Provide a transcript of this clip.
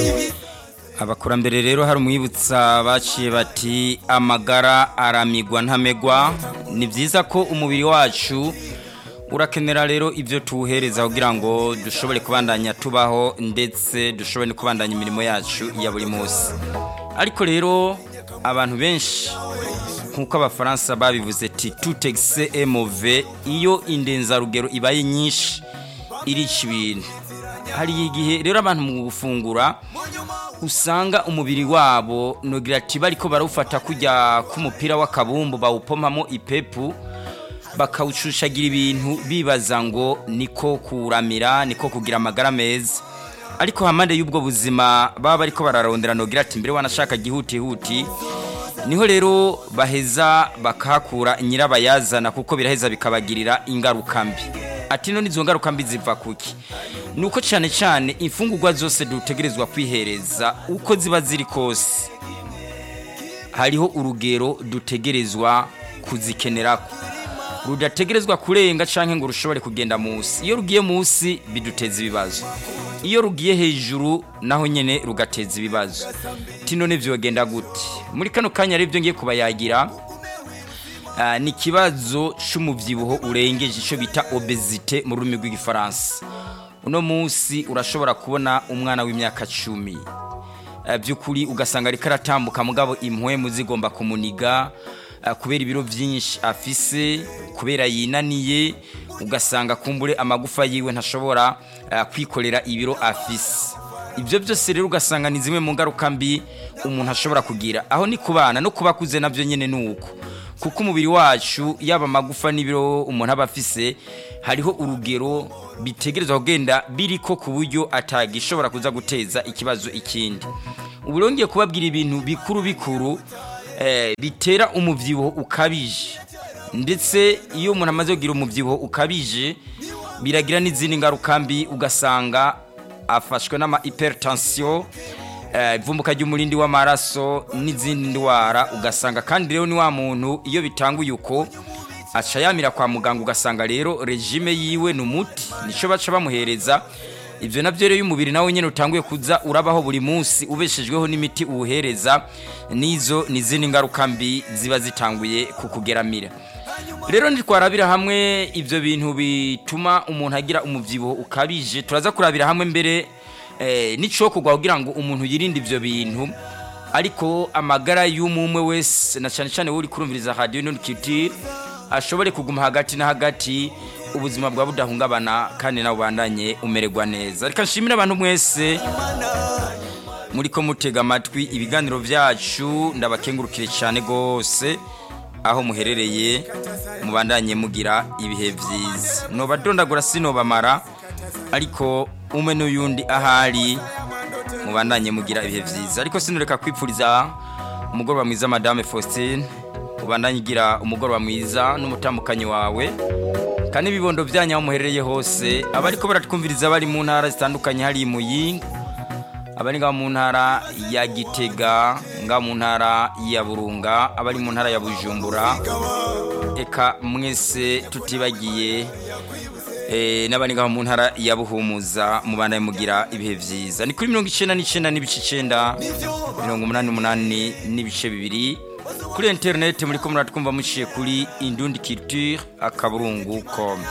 abakurambere rero hari umwibutsa baciye bati amagara aramigwa ntamegwa ni byiza ko umubiri wacu urakenera rero ibyo tuwuhereza kugira ngo dushobore kubandanya tubaho ndetse dushobore no kubandanya imirimo yacu ya buri munsi ariko rero abantu benshi nk'uko abafaransa babivuze ti tutegise emove iyo indenzarugero ibaye nyinshi irica ibintu hari igihe rero abantu mu gufungura usanga umubiri wabo nugira ati bariko barawufata kujya k'umupira w'akabumbu bawupomamo ipepu bakawushushagira ibintu bibaza ngo niko kuramira niko kugira amagara meza ariko hamande y'ubwo buzima baba bariko bararondera nugira ati mbere wanashaka gihutihuti niho rero baheza bakahakura nyirabayazana kuko biraheza bikabagirira ingaruka mbi ati none izo ngaruka mbi ziva kuki nuko cyane cyane imfungurwa zose dutegerezwa kwihereza uko ziba ziri kose hariho urugero dutegerezwa kuzikenera rudategerezwa kurenga cyangwa ngo rushobore kugenda munsi iyo rugiye munsi biduteza ibibazo iyo rugiye hejuru naho nyine rugateza ibibazo none byogenda gute muri kano kanya rero ibyo ngiye kubayagira ni ikibazo cy'umubyibuho urengeje icyo bita obezite mu rurimi rw'igifaransa uno munsi urashobora kubona umwana w'imyaka cumi by'ukuri ugasanga ariko aratambuka mugabo impwemu zigomba kumuniga kubera ibiro byinshi afise kubera yinaniye ugasanga kumbure amagufa yiwe ntashobora kwikorera ibiro afise ibyo byose rero ugasanga ni zimwe mu ngaruka mbi umuntu ashobora kugira aho ni ku bana no ku bakuze nabyo nyine ni uko kuko umubiri wacu yaba amagufa n'ibiro umuntu aba afise hariho urugero bitegerezwa kugenda biri ko ku buryo atagishobora kuza guteza ikibazo ikindi ubu rero ngiye kubabwira ibintu bikuru bikuru bitera umubyibuho ukabije ndetse iyo umuntu amaze kugira umubyibuho ukabije biragira n'izindi ngaruka mbi ugasanga afashwe n'ama hypertension ivumbuka ry'umurindi w'amaraso n'izindi ndwara ugasanga kandi rero ni wa muntu iyo bitanguye uko aca yamira kwa muganga ugasanga rero regime yiwe ni umuti nicyo baca bamuhereza ibyo nabyo rero umubiri nawe nyine utanguye kuza urabaho buri munsi ubeshejweho n'imiti uwuhereza n'izo n'izindi ngaruka mbi ziba zitanguye kukugeramira rero ntitwarabira hamwe ibyo bintu bituma umuntu agira umubyibuho ukabije turaza kurabira hamwe mbere n'icyo kugwa kugira ngo umuntu yirinde ibyo bintu ariko amagara y'umwe wese na cyane cyane uri kurumviriza radiyo ntukitire ashobore kuguma hagati na hagati ubuzima bwa budahungabana kandi nawe ubandanye umererwa neza reka nshimire abantu mwese muri ko mutega amatwi ibiganiro byacu ndabakengurukire cyane rwose aho muherereye mubandanye mugira ibihe byiza ntubadondagura sinobamara ariko umwe n'uyundi ahari mubandanye mugira ibihe byiza ariko sinureka kwipfuriza umugoroba mwiza madame faustin ubandanye ugira umugoroba mwiza n'umutambukanyi wawe kandi ibibondo byanyu aho muherereye hose abariko baratwumviriza bari mu ntara zitandukanye hari muyinga abari ngaho mu ntara ya gitega ngaho mu ntara ya burunga abari mu ntara ya bujumbura eka mwese tutibagiye n'abari ngaho mu ntara ya buhumuza mubana mugira ibihe byiza ni kuri mirongo icyenda n'icyenda n'ibice icyenda mirongo umunani n'umunani n'ibice bibiri kuri interineti muri ko muratwumva muciye kuri indundi kiritire akaburungu komu